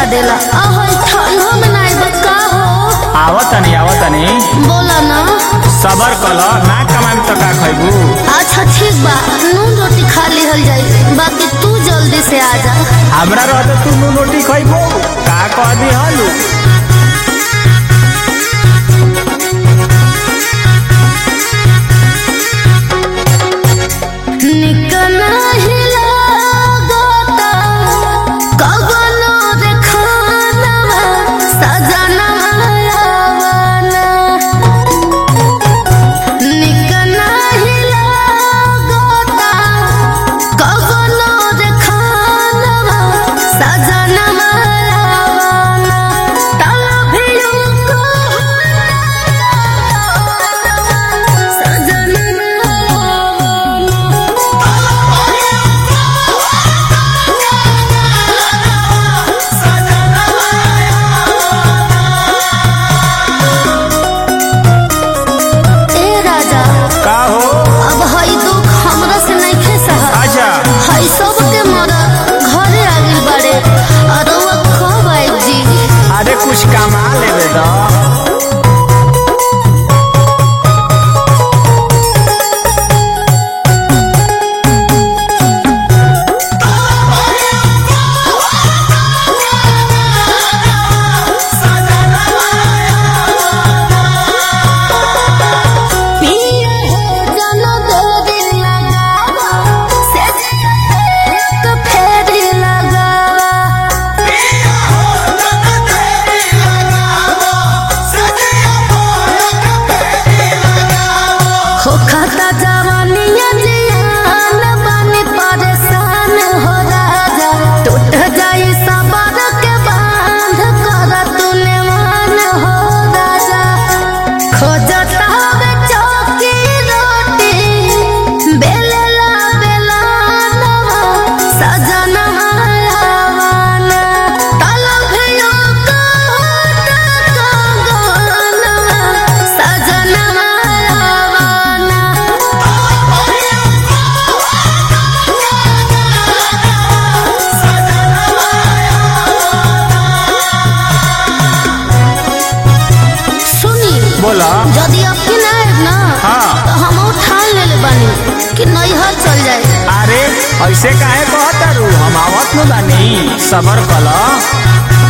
सता देला आहो ठंडा में नाई बका हो आवतनी आवतनी बोला ना सबर कल ना कमाई तो का खैबू अच्छा ठीक बा नून रोटी खा लिहल जाई बाकी तू जल्दी से आ जा हमरा रहते तू नू रोटी खैबू का कह दी हलू निकना हिला गोता कगनो रे खानवा सजनवा आवाना निकना हिला गोता कगनो रे खानवा सजनवा आवाना तलभियो को सजनवा ए राजा का हो अब हई दुख हमरा से नइखे सहल अच्छा हई सबके मरद घरे आ गइल बाड़े और रउआ कब आइब जी अरे कुछ कमा लेवे द पिया हो जन दो दिन लगावा से एक फेरी लगावा हो खाता जवानिया जियान बानी परेशान हो राजा टूट जाई सबर के बांध कर तूने मान हो राजा खोजता हवे चौकी रोटी बेलला बेलानवा सजनवा आवाना तलभियो कहता कंगनवा सजनवा आवाना सुनी बोला यदि आपके ना आएब ना हाँ। तो हम ठान लेले बानी कि नैहर चल जाए अरे ऐसे काहे कहता रू हम आवत न बानी सबर कल